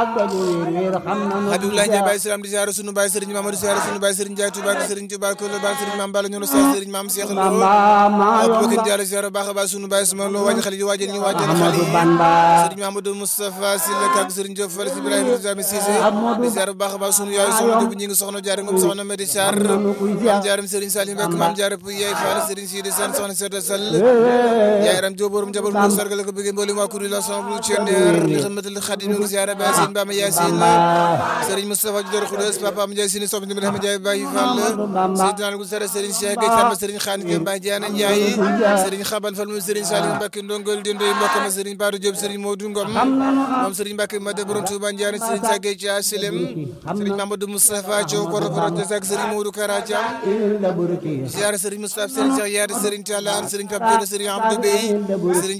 ak doju wéer wéer xam nanu Habibulaay Njaay Baay Salaam di ziare sunu baay Sëriñ Mamadou ziare sunu baay Sëriñ Njaay Tuubaa ak Sëriñ Tuubaa ko baay Sëriñ Maam Balla ñono sa Sëriñ Maam Seex Lo Bamba maa Abubakar yomba Diallo ziare baax a baax sunu baay sama loo waajal xale yi waajal ñu waajal xale Amadou yi Bamba Sëriñ Mahamadou Moustapha Sylla kak Sëriñ Diop Fall si Ibrahima Jami Cissé di ziare baax a baax sunu yaay soxna Diop ñi ngi soxna jaare ngom soxna Medi Sarr maam jaaram Sëriñ Salim Mbacke maam jaare pu yaay Fall Sëriñ Sidi Sane soxna Sedda Sall yaay ram Diop borom jabal mu sargal ko bëgg mboolem waa kuréel ensemble Thiender li xamatul Xadim ngi ziare Baay Sine Bama Yaasin Sëriñ Moustapha Dior Khoudoss Papa Ndiaye Sine sopp ni Ibrahima Ndiaye Baye Fall Seydina Gu Sara Sëriñ Cheikh Gueye Samba Sëriñ Xaan Gueye Baye Diana Ndiaye Sëriñ Xaban Fall mu Sëriñ Salim Mbacke ndongol di ndoy mbokk ma Sëriñ Badou Diop Sëriñ Modou Ngom moom Sëriñ Mbacke Made borom Touba Ndiaye Sëriñ Sagay Dia Silem Sëriñ Mamadou Moustapha Diop Koro Projet ak Sëriñ Modou Kara Thiam il la burki ziare Sëriñ Moustapha Sëriñ Cheikh Yaade Sëriñ Talaan Sëriñ Pape Diop Sëriñ Abdou Bey Sëriñ